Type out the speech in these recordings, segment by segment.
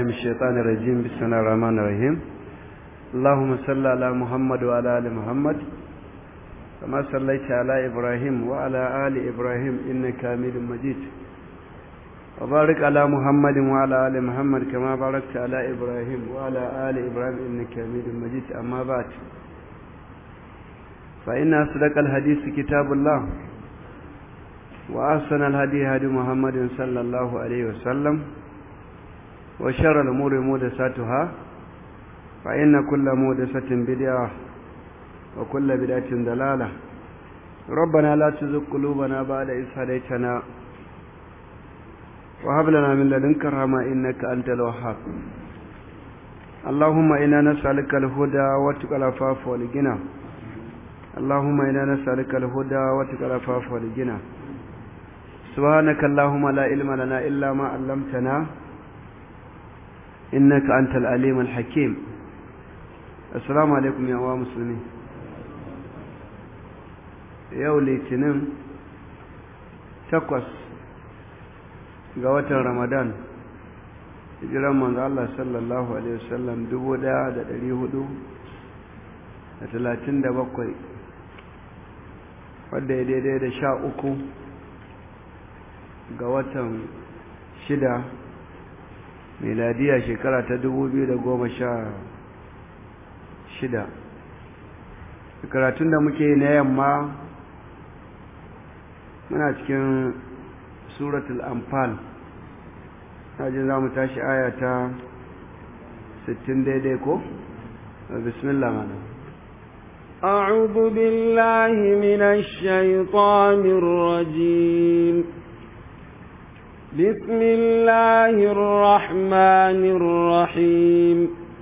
من الشيطان الرجيم بسم الله الرحمن الرحيم اللهم صل على محمد وعلى آل محمد كما صليت على إبراهيم وعلى آل إبراهيم إنك حميد مجيد وبارك على محمد وعلى آل محمد كما باركت على إبراهيم وعلى آل إبراهيم إنك حميد مجيد أما بعد فإن أصدق الحديث كتاب الله وأحسن الهدي هدي محمد صلى الله عليه وسلم وشر الأمور محدثاتها فإن كل محدثة بدعة وكل بدعة ضلالة ربنا لا تزغ قلوبنا بعد إذ هديتنا وهب لنا من لدنك رحمة إنك أنت الوهاب اللهم إنا نسألك الهدى واتقى العفاف والغنى اللهم إنا نسألك الهدى واتقى العفاف والغنى سبحانك اللهم لا علم لنا إلا ما علمتنا إنك أنت العليم الحكيم السلام عليكم يا أخوة مسلمين yau litinin takwas ga watan ramadan hijiran manzo Allah sallallahu alaihi wasallam dubu daya da dari hudu da talatin da bakwai wadda ya daidai da sha uku ga watan shida miladiya shekara ta dubu biyu da goma sha shida karatun da muke na yamma muna cikin suratul anfal hajji za mu tashi aya ta 60 daidai ko? bismillah mana أعوذ بالله من الشيطان الرجيم بسم الله الرحمن الرحيم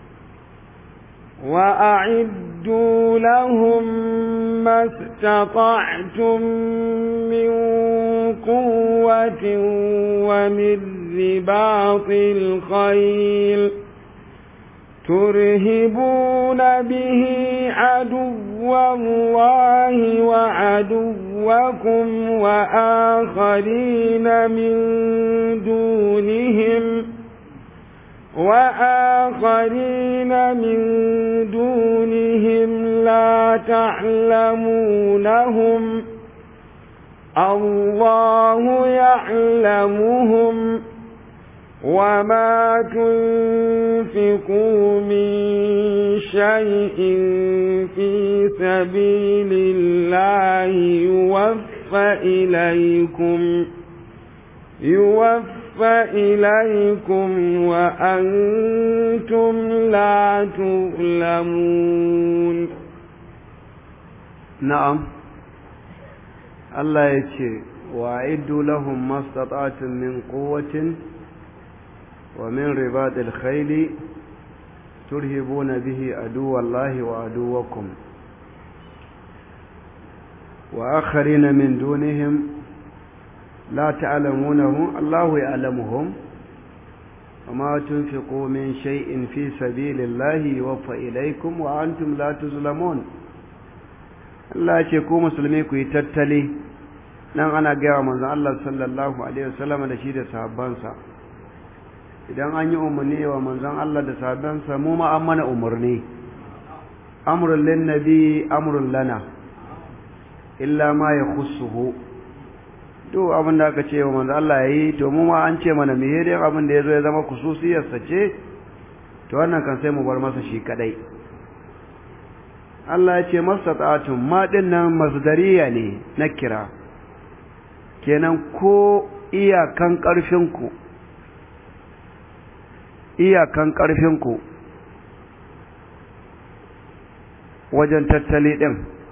وأعدوا لهم ما استطعتم من قوة ومن رباط الخيل ترهبون به عدو الله وعدوكم وآخرين من دونهم وآخرين من دونهم لا تعلمونهم الله يعلمهم وما تنفقوا من شيء في سبيل الله يوفى إليكم يوفى إليكم وأنتم لا تظلمون نعم Allah ya ce wa iddu lahum mastata'atun min quwwatin wa min ribatil khayli turhibuna bihi aduwallahi wa aduwakum wa akharina min dunihim la ta'lamunahum Allahu ya'lamuhum وما تنفقوا من شيء في سبيل الله يوفى إليكم وأنتم لا تظلمون Allah ce ku musulmi ku yi tattali nan ana gaya manzon Allah sallallahu alaihi wasallam da shi da sahabbansa idan an yi umarni wa manzon Allah da sahabbansa mu ma an mana umarni amrun lin nabi amrun lana illa ma yakhussuhu to abin da aka ce wa manzon Allah yayi to mu ma an ce mana me dai abin da yazo ya zama kususiyarsa ce to wannan kan sai mu bar masa shi kadai Allah ya ce mastata'atun ma dinnan masdariya ne na kira kenan ko iyakan ƙarfinku iyakan ƙarfinku wajen tattali ɗin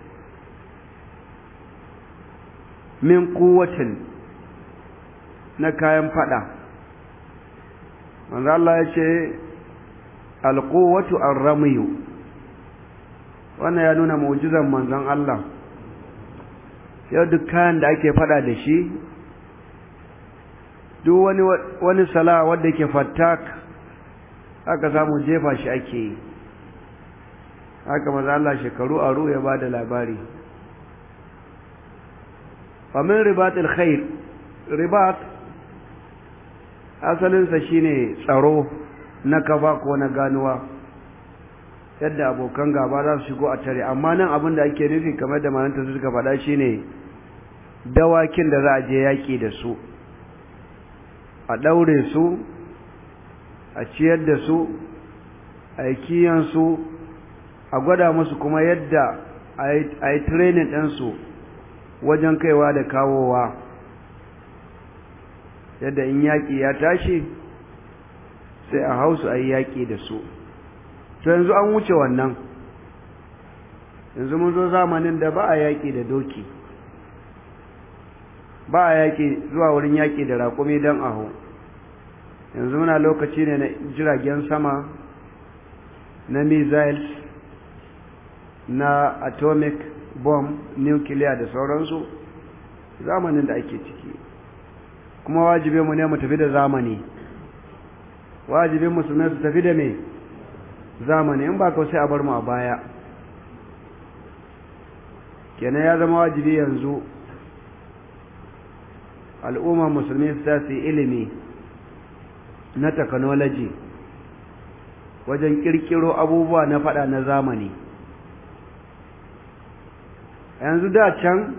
min kuwatin na kayan fada manzo Allah ya ce alquwwatu ar-ramyu wannan ya nuna mu'jizan manzon Allah yau duk kayan da ake fada da shi duk wani wani sala wanda yake fattak aka samu jefa shi ake yi haka manzo Allah shekaru aro ya bada labari famin ribatil khair ribat asalinsa shine tsaro na kafa ko na ganuwa yadda abokan gaba za su shigo a tare amma nan abin da ake nufi kamar da malanta suka faɗa shine dawakin da za a je yaƙi da su a ɗaure su a ciyar da su a yi kiyansu a gwada musu kuma yadda a yi training ɗinsu wajen kaiwa da kawowa yadda in yaƙi ya tashi sai a hausu a yi yaƙi da su to yanzu an wuce wannan yanzu mun zo zamanin da ba a yaƙi da doki ba a yaƙi zuwa wurin yaƙi da raƙumi don aho yanzu muna lokaci ne na jiragen sama na missiles na atomic bomb nuclear da sauransu zamanin da ake ciki kuma wajibinmu ne mu tafi da zamani wajibin musulmai su tafi da me zamani in ba ka sai a bar mu a baya kenan ya zama wajibi yanzu al'ummar musulmi su ta su ilimi na technology wajen kirkiro abubuwa na fada na zamani yanzu da can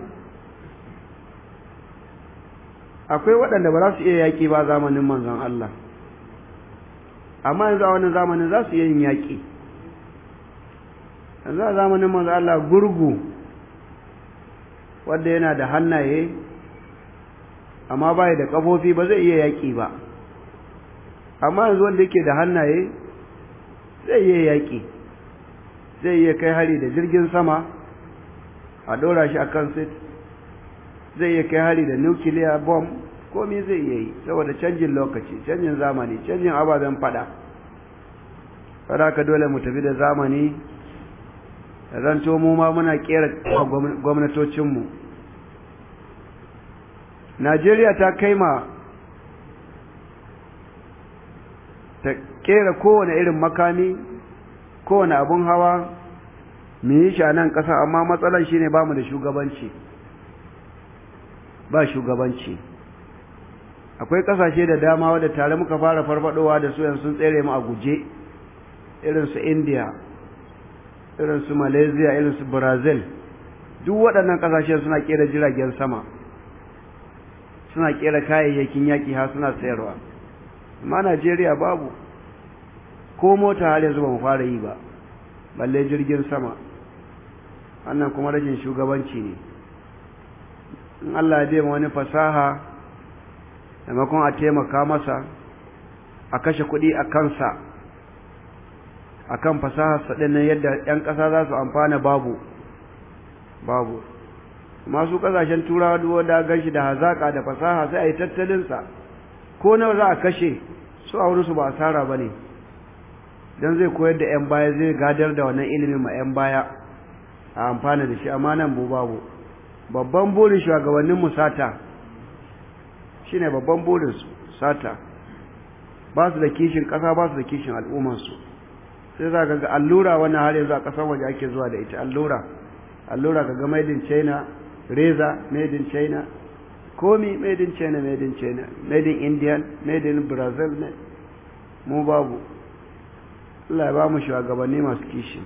akwai waɗanda ba za su iya yaƙi ba zamanin manzon Allah amma yanzu a wani zamanin za su iya yin yaƙi yanzu a zamanin manzon Allah gurgu wanda yana da hannaye amma bai da ƙafofi ba zai iya yaƙi ba amma yanzu wanda yake da hannaye zai iya yaƙi zai iya kai hari da jirgin sama a ɗora shi a kan sit zai iya kai hari da nuclear bomb komai zai iya yi saboda canjin lokaci canjin zamani canjin ababen fada fada ka dole mu tafi da zamani da zanto mu ma muna kera gwamnatocinmu najeriya ta kai ma ta kera kowane irin makami kowane abun hawa mu yi shi a nan ƙasa amma matsalar shi ne ba mu da shugabanci ba shugabanci akwai ƙasashe da dama wadda tare muka fara farfadowa da su yanzu sun tsere mu a guje irin su india irin su malaysia irin su brazil duk waɗannan ƙasashe suna ƙera jiragen sama suna ƙera kayayyakin yaƙi har suna sayarwa amma najeriya babu ko mota har yanzu ba mu fara yi ba balle jirgin sama wannan kuma rashin shugabanci ne in Allah ya ma wani fasaha maimakon a taimaka masa a kashe kuɗi a kansa a kan fasahar nan yadda 'yan ƙasa za su amfana babu babu masu ƙasashen turawa duwa da ganshi da hazaƙa da fasaha sai a yi tattalinsa ko nawa za a kashe su a wurinsu ba asara ba ne don zai koyar da 'yan baya zai gadar da wannan ilimin ma 'yan baya a amfana da shi amma nan bu babu babban burin shugabannin mu sata shine babban burin su sata ba su da kishin kasa ba su da kishin al'ummar su sai za ka ga allura wannan har yanzu a kasar waje ake zuwa da ita allura allura ka ga made in china reza made in china komi made in china made in china made in indian made in brazil ne mu babu Allah ya ba mu shugabanni masu kishi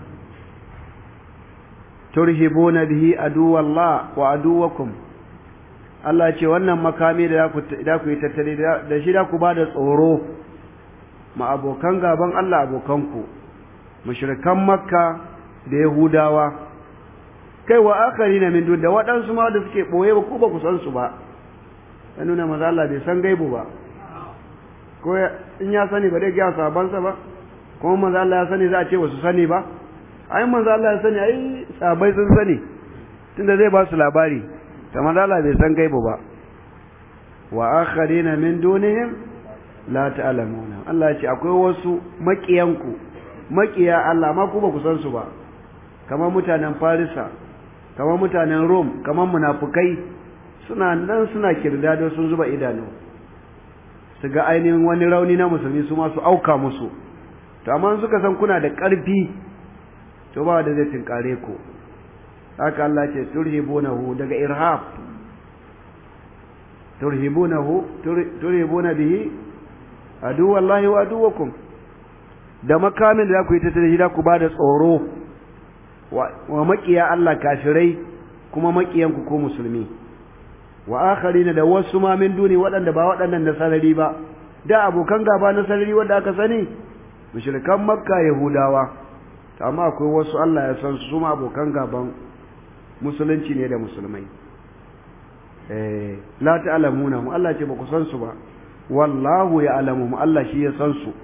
turhibuna bihi aduwallah wa aduwakum Allah ce wannan makami da da ku yi tattali da shi da ku ba da tsoro ma abokan gaban Allah abokanku mushrikan makka da yahudawa kai wa akharina min dun da waɗansu ma da suke boye ba ku ba ku san su ba ya nuna maza Allah bai san gaibu ba ko in ya sani ba dai ga sabansa ba kuma manzo Allah ya sani za a ce ba su sani ba ai manzo Allah ya sani ai sabai sun sani tunda zai ba su labari ta manzo Allah bai san gaibu ba wa akharina min dunihim la ta'lamuna Allah ya ce akwai wasu makiyanku makiya Allah ma ku ba ku san su ba kamar mutanen Farisa kamar mutanen Rome kamar munafukai suna nan suna kirdado sun zuba idanu su ga ainihin wani rauni na musulmi su ma su auka musu to amma suka san kuna da ƙarfi to ba da zai tinkare ku haka Allah ce turhibunahu daga irhab turhibunahu turhibuna bihi adu wallahi wa aduwakum da makamin da za ku yi ta da shi da ku ba da tsoro wa makiya Allah kafirai kuma makiyanku ko musulmi wa akharina da wasu ma min duni waɗanda ba waɗannan na sarari ba da abokan gaba na sarari wanda aka sani mushrikan makka yahudawa amma akwai wasu Allah ya san su ma abokan gaban musulunci ne da musulmai eh la ta'lamuna mu Allah ce ba ku san su ba wallahu ya'lamu mu Allah shi ya san su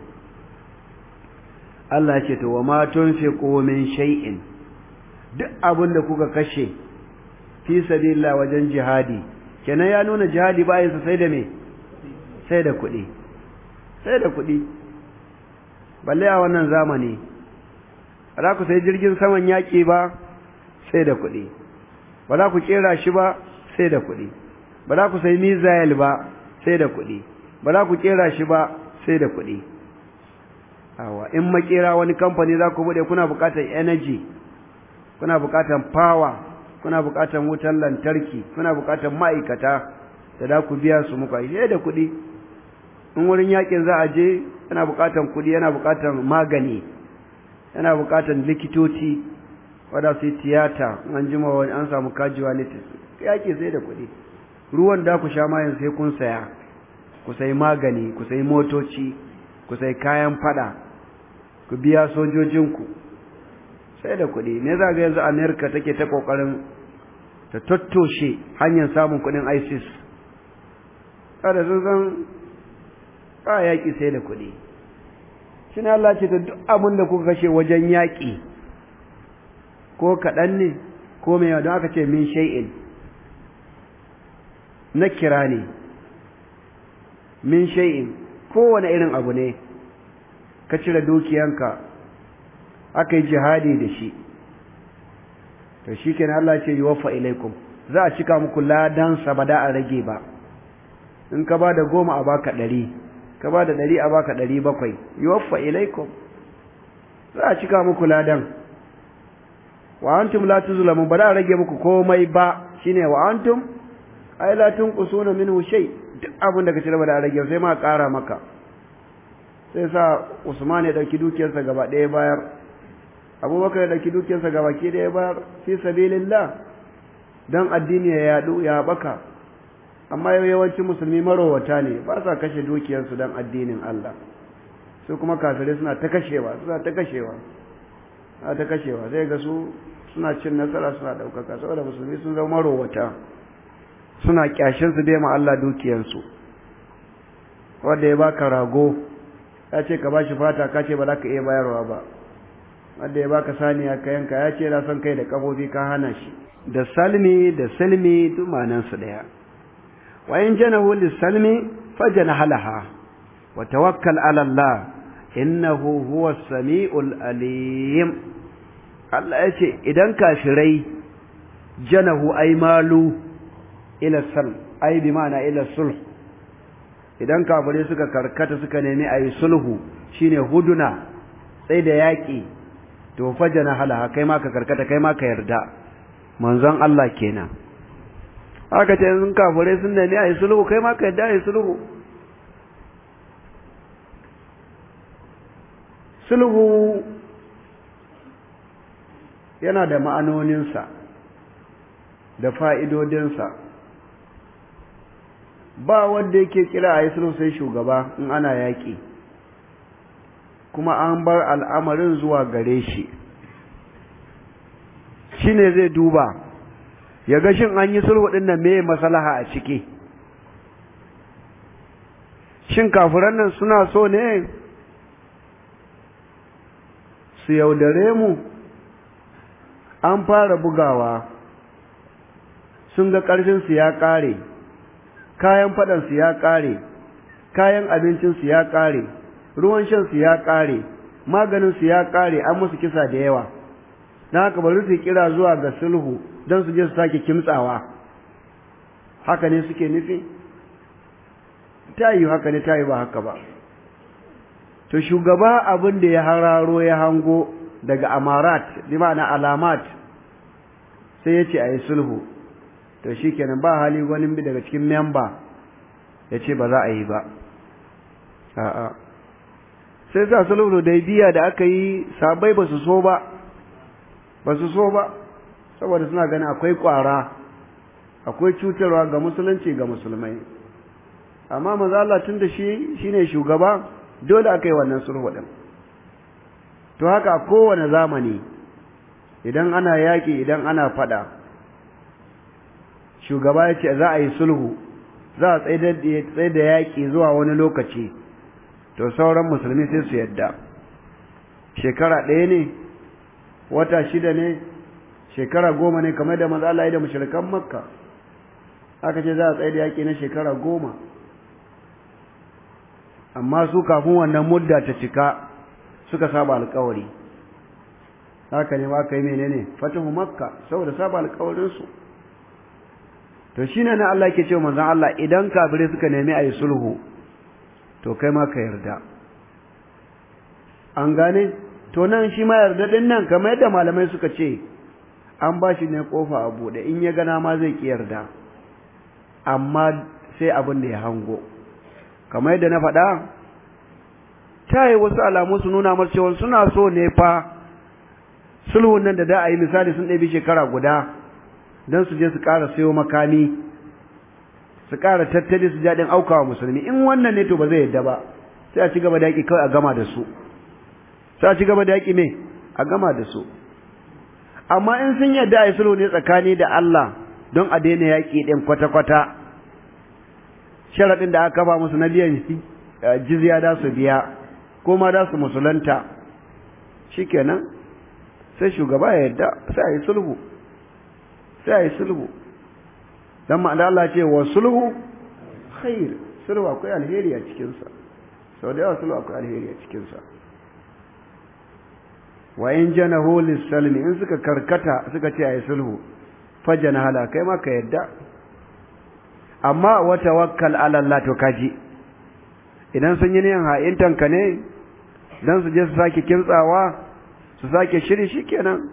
Allah ce to wa ma tunfiqu min shay'in duk abin da kuka kashe fi sabilillah wajen jihadi kenan ya nuna jihadi ba yinsa sai da me sai da kuɗi sai da kuɗi balle a wannan zamani ba za ku sai jirgin saman yaƙi ba sai da kuɗi ba za ku ƙera shi ba sai da kuɗi ba za ku sai mizayil ba sai da kuɗi ba za ku ƙera shi ba sai da kuɗi awa in makera wani kamfani za ku buɗe kuna buƙatar energy kuna buƙatar power kuna buƙatar wutar lantarki kuna buƙatar ma'aikata da za ku biya su muka sai da kuɗi in wurin yakin za a je yana buƙatar kuɗi yana buƙatar magani yana buƙatar likitoci wadda su yi tiyata an jima wani an samu casualties yaƙi sai da kuɗi ruwan da ku sha mayan sai kun saya ku sai magani ku sai motoci ku sai kayan fada ku biya sojojinku sai da kuɗi me za ga yanzu amerika take ta ƙoƙarin ta tattoshe hanyar samun kuɗin isis kada sun san ba yaƙi sai da kuɗi shi ne Allah ce ta duk abin da kuka kashe wajen yaƙi ko kaɗan ne ko mai don aka ce min shay'in na kira ne min shay'in kowane irin abu ne ka cire dukiyanka aka yi jihadi da shi to shi kenan Allah ce yi wafa ilaikum za a cika muku ladansa ba da a rage ba in ka ba da goma a baka ɗari ka ba da ɗari a baka ɗari bakwai yi wafa ilaikum za a cika muku ladan wa antum la tuzlamun ba da a rage muku komai ba shine wa antum ai la tunqusuna minhu shay duk abin da ka cire ba da a rage sai ma ƙara maka sai sa Usman ya dauki dukiyarsa gaba ɗaya bayar Abubakar ya dauki dukiyarsa gaba ke ɗaya bayar fi sabilillah dan addini ya yadu ya baka amma yawancin musulmi marowata ne ba sa kashe dukiyarsu dan addinin Allah su kuma kafirai suna ta kashewa suna ta kashewa suna ta kashewa sai ga su suna cin nasara suna ɗaukaka saboda musulmi sun zama marowata suna kyashin su bai ma Allah dukiyarsu wanda ya baka rago ya ce ka bashi fata ka ce ba za ka iya bayarwa ba wanda ya baka saniya ka yanka ya ce na son kai da kafofi ka hana shi da salmi da salmi duk su daya wa in janahu lisalmi fajana halaha wa tawakkal ala Allah innahu huwa samiul alim Allah ya ce idan kafirai janahu ay malu ila sal ay bi ma'ana ila sulh idan kafirai suka karkata suka nemi ayi sulhu shine huduna sai da yaki to fajana halaha kai ma ka karkata kai ma ka yarda manzon Allah kenan haka ce sun kafirai sun nemi ayi sulhu kai ma ka yarda ayi sulhu sulhu yana da ma'anoninsa da fa'idodinsa ba wanda yake kira a yi sulhu sai shugaba in ana yaƙi kuma an bar al'amarin zuwa gare shi shi ne zai duba ya ga shin an yi sulhu ɗin nan meye masalaha a ciki shin kafiran nan suna so ne su yaudare mu an fara bugawa sun ga ƙarfinsu ya ƙare kayan faɗansu ya ƙare kayan abincinsu ya ƙare ruwan shansu ya ƙare maganinsu ya ƙare an musu kisa da yawa na haka bari su kira zuwa ga sulhu don su je su sake kimtsawa haka ne suke nufi ta yi haka ne ta yi ba haka ba to shugaba abin da ya hararo ya hango daga amarat bi ma'ana alamat sai ya ce a yi sulhu to shi kenan ba hali wani daga cikin memba ya ce ba za a yi ba a'a sai sa sulhu da biya da aka yi sabai ba su so ba ba su so ba saboda suna ganin akwai kwara akwai cutarwa ga musulunci ga musulmai amma maza Allah tun da shi shine shugaba dole aka yi wannan sulhu din to haka a kowane zamani idan ana yaƙi idan ana fada shugaba ya ce za a yi sulhu za a tsaye da yaƙi zuwa wani lokaci to sauran musulmi sai su yadda shekara ɗaya ne wata shida ne shekara goma ne kamar da maza Allah ya da mushrikan makka aka ce za a tsaye da yaƙi na shekara goma amma su kafin wannan mudda ta cika suka saba alkawari haka ne ba ka yi menene fatahu makka saboda saba alkawarinsu to shine na Allah ke cewa manzon Allah idan kafirai suka nemi ayi sulhu to kai ma ka yarda an gane to nan shi ma yarda din nan kamar yadda malamai suka ce an ba shi ne kofa a bude in ya gana ma zai ki yarda amma sai abin da ya hango kamar yadda na faɗa ta yi wasu alamu su nuna mar cewa suna so ne fa sulhun nan da da a yi misali sun ɗabi shekara guda don su je su ƙara sayo makami su ƙara tattali su jaɗin aukawa musulmi in wannan ne to ba zai yadda ba sai a ci gaba da yaƙi kawai a gama da su sai a ci gaba da yaƙi me a gama da su amma in sun yadda a yi sulhu ne tsakani da Allah don a daina yaƙi ɗin kwata-kwata sharaɗin da aka kafa musu na biyan jizya da su biya ko ma da su musulunta shikenan sai shugaba ya yarda sai a yi sulhu sai a yi sulhu dan ma'ana Allah ce wa sulhu khair sulhu akwai alheri a cikinsa sau da yawa sulhu akwai alheri a cikinsa wa in janahu lis-salmi in suka karkata suka ce a yi sulhu fajana hala kai ma ka yarda amma wa tawakkal ala Allah to kaji idan sun yi niyan ha'intan ka ne dan su je su sake kimtsawa su sake shiri shikenan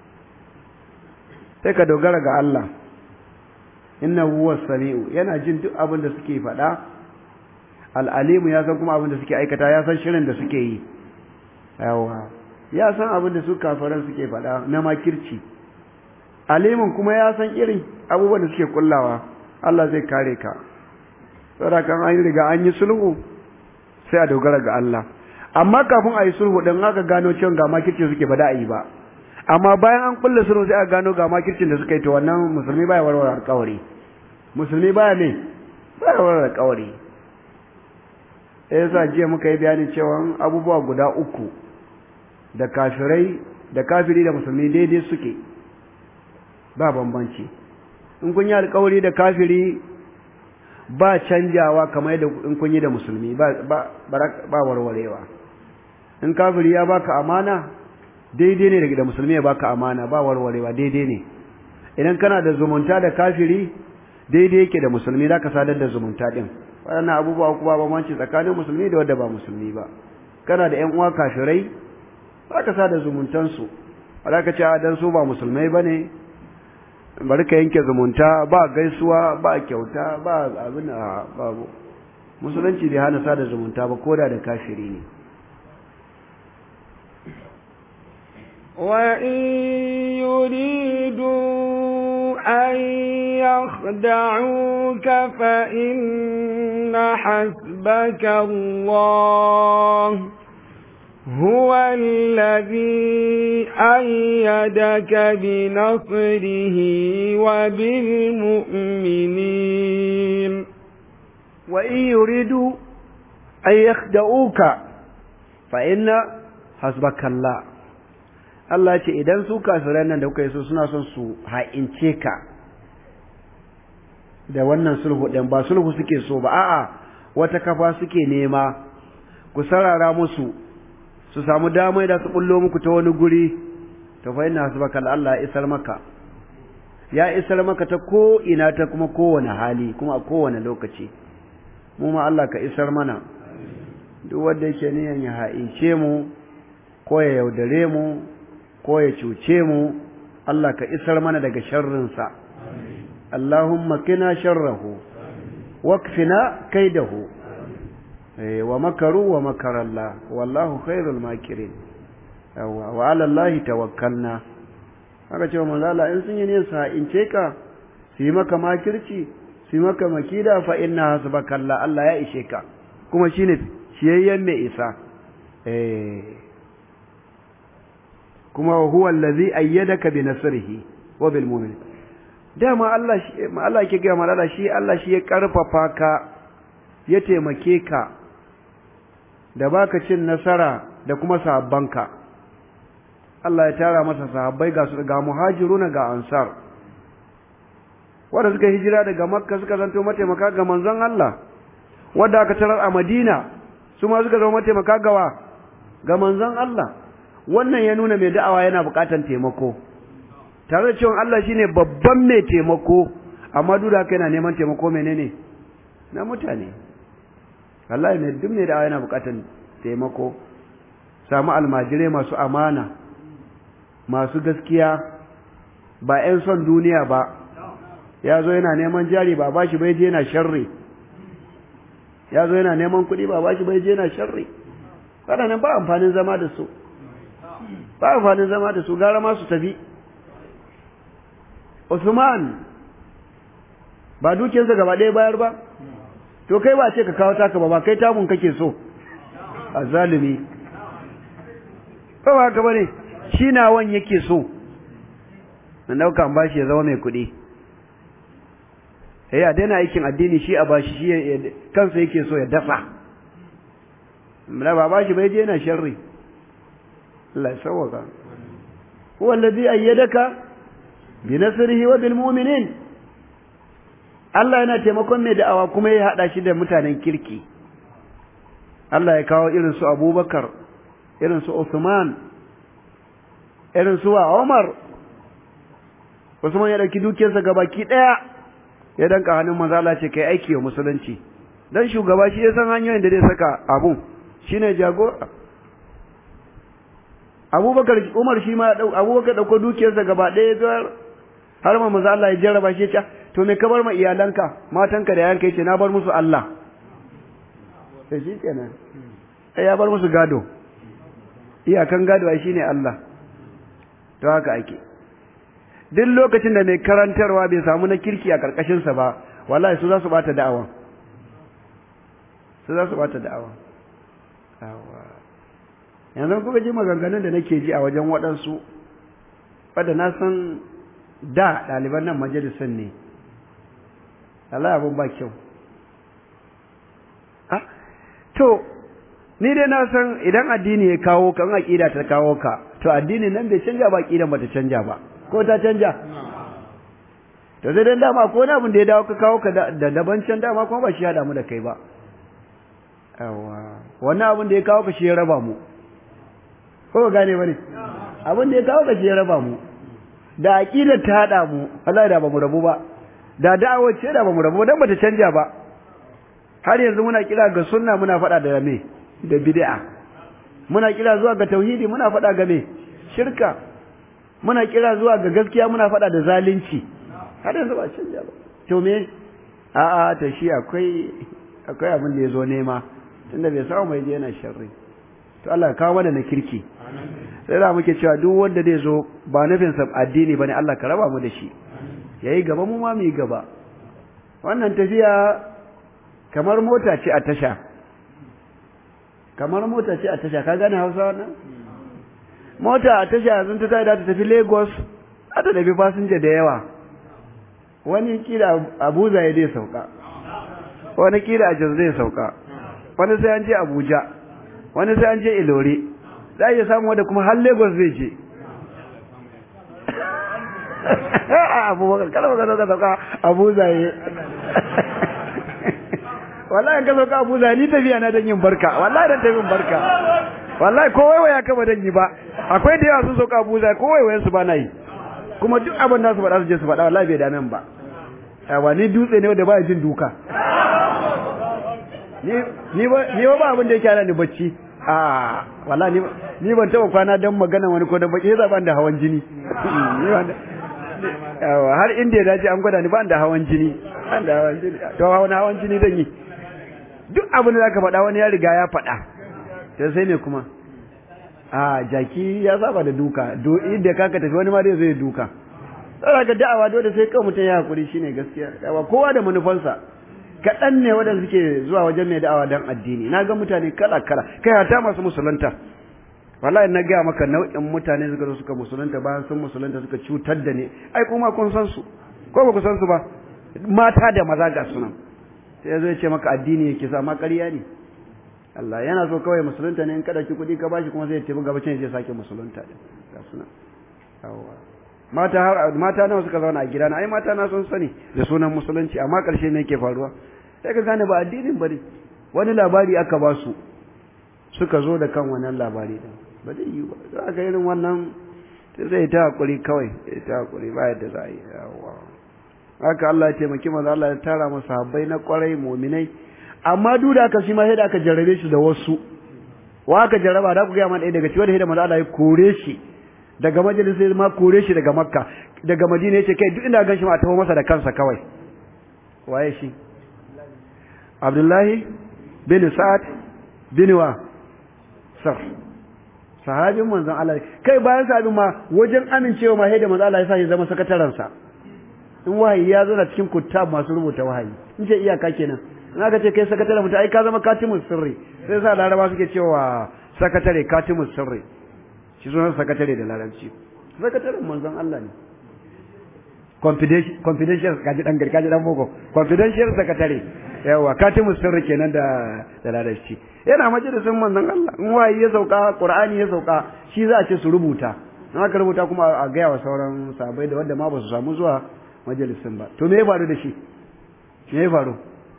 sai ka dogara ga Allah inna huwa sami'u yana jin duk abin da suke faɗa al'alimu ya san kuma abin da suke aikata ya san shirin da suke yi yawa ya san abin da su kafaran suke faɗa na makirci alimin kuma ya san irin abubuwan da suke kullawa Allah zai kare ka saboda kan an riga an yi sulhu sai a dogara ga Allah amma kafin a yi sulhu din aka gano cewa ga makircin suke ba da a yi ba amma bayan an kulle sulhu sai aka gano ga makircin da suka yi to wannan musulmi baya warware alƙawari musulmi baya ne baya warware alƙawari eh yasa jiya muka yi bayanin cewa abubuwa guda uku da kafirai da kafiri da musulmi daidai suke ba bambanci in kun yi alƙawari da kafiri ba canjawa kamar yadda in kun yi da musulmi ba ba ba warwarewa in kafiri ya baka amana daidai ne daga da musulmi ya baka amana ba warwarewa daidai ne idan kana da zumunta da kafiri daidai yake da musulmi zaka sadar da zumunta din waɗannan abubuwa uku ba bambanci tsakanin musulmi da wanda ba musulmi ba kana da ƴan uwa kafirai zaka sada zumuntansu ba za ka ce a dan su ba musulmai bane bari ka yanke zumunta ba gaisuwa ba kyauta ba abin a babu musulunci bai hana sada zumunta ba koda da kafiri ne وإن يريدوا أن يخدعوك فإن حسبك الله هو الذي أيدك بنصره وبالمؤمنين وإن يريدوا أن يخدعوك فإن حسبك الله Allah ce idan su kafiran nan da kuka yi so suna son su ha'ince ka da wannan sulhu ɗin ba sulhu suke so ba a'a wata kafa suke nema ku sarara musu su samu damai da su bullo muku ta wani guri to fa inna hasbaka Allah ya isar maka ya isar maka ta ko ina ta kuma kowane hali kuma a kowane lokaci mu ma Allah ka isar mana duk wanda yake niyan ya ha'ince mu ko ya yaudare mu ko ya cuce mu Allah ka isar mana daga sharrinsa Allahumma kina sharrahu wakfina kaidahu wa makaru wa makarallah wallahu khairul makirin yawa wa ala allahi tawakkalna haka cewa manzo Allah in sun yi ne sa in ce ka su yi maka makirci su yi maka makida fa inna hasbakalla Allah ya ishe ka kuma shine ciyayyen mai isa eh kuma huwa allazi ayyadaka bi nasrihi wa bil mu'min dama Allah shi Allah yake ga malala shi Allah shi ya karfafa ka ya taimake ka da baka cin nasara da kuma sahabbanka Allah ya tara masa sahabbai ga su ga muhajiruna ga ansar wanda suka hijira daga makka suka zanto mataimaka ga manzon Allah wanda aka tarar a madina su ma suka zama mataimaka gawa ga manzon Allah wannan ya nuna mai da'awa yana buƙatar taimako tare da cewa Allah shine babban mai taimako amma duk da haka yana neman taimako menene na mutane wallahi mai duk mai da'awa yana buƙatar taimako samu almajirai masu amana masu gaskiya ba 'yan son duniya ba ya zo yana neman jari ba bashi bai je yana sharri ya zo yana neman kuɗi ba bashi bai je yana sharri waɗannan ba amfanin zama da su ba amfanin zama da su gara ma su tafi Usman ba dukiyarsa gaba ɗaya bayar ba to kai ba ce ka kawo taka ba ba kai tamun kake so a zalimi ba ba haka bane shi nawan yake so na ɗauka bashi ya zama mai kuɗi eh a daina aikin addini shi a bashi shi kansa yake so ya dafa ba bashi bai je yana sharri Allah ya sauwaka huwa allazi ayyadaka bi nasrihi wa bil mu'minin Allah yana taimakon mai da'awa kuma ya hada shi da mutanen kirki Allah ya kawo irin su Abubakar irin su Uthman irin su Umar Usman ya dauki dukiyarsa gabaki daya ya danka hannun manzo Allah ce kai aiki wa musulunci dan shugaba shi ya san hanyoyin da zai saka abun shine jagora abubakar umar shi ma abubakar dauko dukiyarsa gaba ɗaya zuwa har ma maza Allah ya jarraba shi ya to me ka bar ma iyalanka matanka da yanka yace na bar musu Allah sai shi kenan sai ya bar musu gado iyakan gado ai shine Allah to haka ake duk lokacin da mai karantarwa bai samu na kirki a karkashin sa ba wallahi su za su bata da'awa su za su bata da'awa yanzu kuka ji maganganun da nake ji a wajen waɗansu wadda na san da ɗaliban nan majalisar ne Allah abin ba kyau to ni dai na san idan addini ya kawo ka in aƙida ta kawo ka to addini nan bai canja ba aƙidan ba ta canja ba ko ta canja to sai dan dama ko wani abin da ya dawo ka kawo ka da daban can dama kuma ba shi haɗa mu da kai ba yawa wannan abin da ya kawo ka shi ya raba mu ko gane bane abin da ya kawo ka shi ya raba mu da aqidar ta hada mu wallahi da bamu rabu ba da da'awar ce da bamu rabu ba dan bata canja ba har yanzu muna kira ga sunna muna faɗa da me da bid'a muna kira zuwa ga tauhidi muna faɗa ga me shirka muna kira zuwa ga gaskiya muna faɗa da zalunci har yanzu ba canja ba to me a'a to shi akwai akwai abin da ya zo nema tunda bai samu mai je yana sharri to Allah ya kawo mana na kirki sai da muke cewa duk wanda zai zo ba nufin sa addini bane Allah ka raba mu da shi yayi gaba mu ma mu yi gaba wannan tafiya kamar mota ce a tasha kamar mota ce a tasha ka gane Hausa wannan mota a tasha yanzu ta tayi da ta tafi Lagos a ta tafi fasinja da yawa wani kila Abuja ya dai sauka wani kila a Jos zai sauka wani sai an je Abuja wani sai an je Ilore za a iya samu wanda kuma har Lagos zai je abubakar kada baka zo ka sauka Abuja ye wallahi ka sauka Abuja ni tafiya na dan yin barka wallahi dan tafi barka wallahi ko waiwaya ka ba dan yi ba akwai da yawa sun sauka Abuja ko waiwayen su ba na yi kuma duk abin da su faɗa su je su faɗa wallahi bai dame ba yawa ni dutse ne wanda ba jin duka ni ba ba abin da yake ana ni bacci a wala ni ni ban taba kwana dan magana wani ko da baki yasa ban da hawan jini yawa har inda ya dace an gwada ni ban da hawan jini ban da hawan jini to hawan hawan jini dan yi duk abin da zaka faɗa wani ya riga ya faɗa sai sai me kuma a jaki ya saba da duka do inda kaka tafi wani ma dai zai duka tsara ga da'awa dole sai kawai mutum ya hakuri shine gaskiya yawa kowa da manufansa kaɗan ne waɗanda suke zuwa wajen mai da'awa don addini na ga mutane kala kala kai hata masu musulunta wallahi na gaya maka nau'in mutane suka zo suka musulunta bayan sun musulunta suka cutar da ni ai kuma kun san su ko ba ku san su ba mata da maza ga sunan sai zai ce maka addini yake sa ma ƙarya ne Allah yana so kawai musulunta ne in kada ki kuɗi ka bashi kuma sai ya tafi gabacin ya sake musulunta din ga sunan yawa mata har mata nawa suka zauna a gida na ai mata na sun sani da sunan musulunci amma ƙarshe me yake faruwa sai ka gane ba addinin bane wani labari aka ba su suka zo da kan wannan labari din ba zai yi ba za ka irin wannan zai ta hakuri kawai ya ta hakuri ba yadda za a yi yawa haka Allah ya taimaki manzo Allah ya tara masa habbai na kwarai mu'minai amma duk da aka shi ma sai da aka jarrabe shi da wasu wa aka jarraba da ku ga man ɗaya daga cikin da manzo Allah ya kore shi daga majalisai ma kore shi daga makka daga madina yace kai duk inda gan shi ma taho masa da kansa kawai waye shi Abdullahi bin Sa'ad bin wa sar sahabin manzon Allah kai bayan sahabin ma wajen amincewa ma sai da manzon Allah ya sa shi zama sakataren sa in wahayi ya zo na cikin kuttab masu rubuta wahayi in ce iyaka kenan in aka ce kai sakatare mutum ai ka zama katimun sirri sai sa laraba suke cewa sakatare katimun sirri shi sunan sakatare da larabci sakataren manzon Allah ne confidential kaji dan kaji dan boko confidential sakatare yawa katimun sirri kenan da da larabci yana majalisin manzon Allah in wahayi ya sauka qur'ani ya sauka shi za a ce su rubuta in aka rubuta kuma a gaya wa sauran sahabbai da wanda ma ba su samu zuwa majalisin ba to me ya faru da shi me ya faru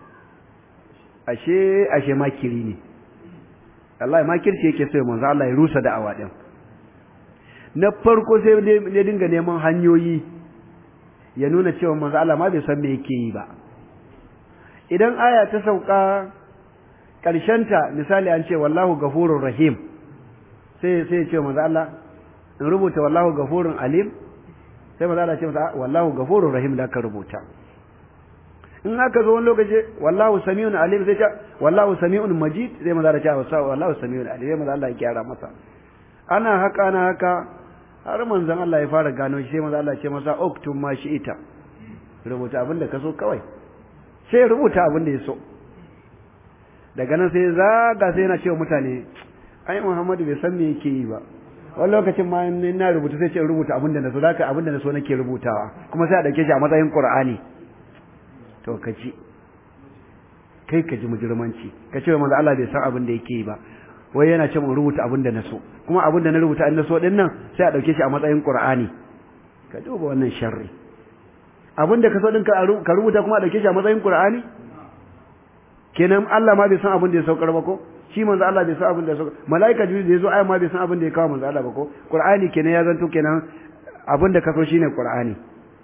ashe ashe makiri ne Allah makirci yake so manzo Allah ya rusa da'awa din na farko sai ne dinga neman hanyoyi ya nuna cewa manzo Allah ma bai san me yake yi ba idan aya ta sauka ta misali an ce wallahu gafurur rahim sai sai ya ce manzo Allah in rubuta wallahu gafurun alim sai manzo Allah ya ce masa wallahu gafurur rahim da ka rubuta in aka zo wani lokaci wallahu sami'un alim sai ce wallahu sami'un majid sai manzo Allah ya ce wallahu sami'un alim sai manzo Allah ya gyara masa ana haka ana haka har manzon Allah ya fara gano shi sai manzo Allah ya ce masa uktum ma ita rubuta abin da ka so kawai sai rubuta abin da ya so daga nan sai zaga sai yana cewa mutane ai Muhammadu bai san me yake yi ba wani lokacin ma in na rubuta sai ce rubuta abin da na so zaka abin da na so nake rubutawa kuma sai a dauke shi a matsayin Qur'ani to ka ji kai ka ji mujirmanci ka ce manzo Allah bai san abin da yake yi ba wai yana ce mun rubuta abin da na so kuma abin da na rubuta in na so din nan sai a dauke shi a matsayin Qur'ani ka duba wannan sharri abin da ka so din ka rubuta kuma a dauke shi a matsayin Qur'ani kenan Allah ma bai san abin da ya saukar ba ko shi manzo Allah bai san abin da ya saukar malaika jibril da yazo ayan ma bai san abin da ya kawo manzo Allah ba ko Qur'ani kenan ya zanto kenan abin da ka so shine Qur'ani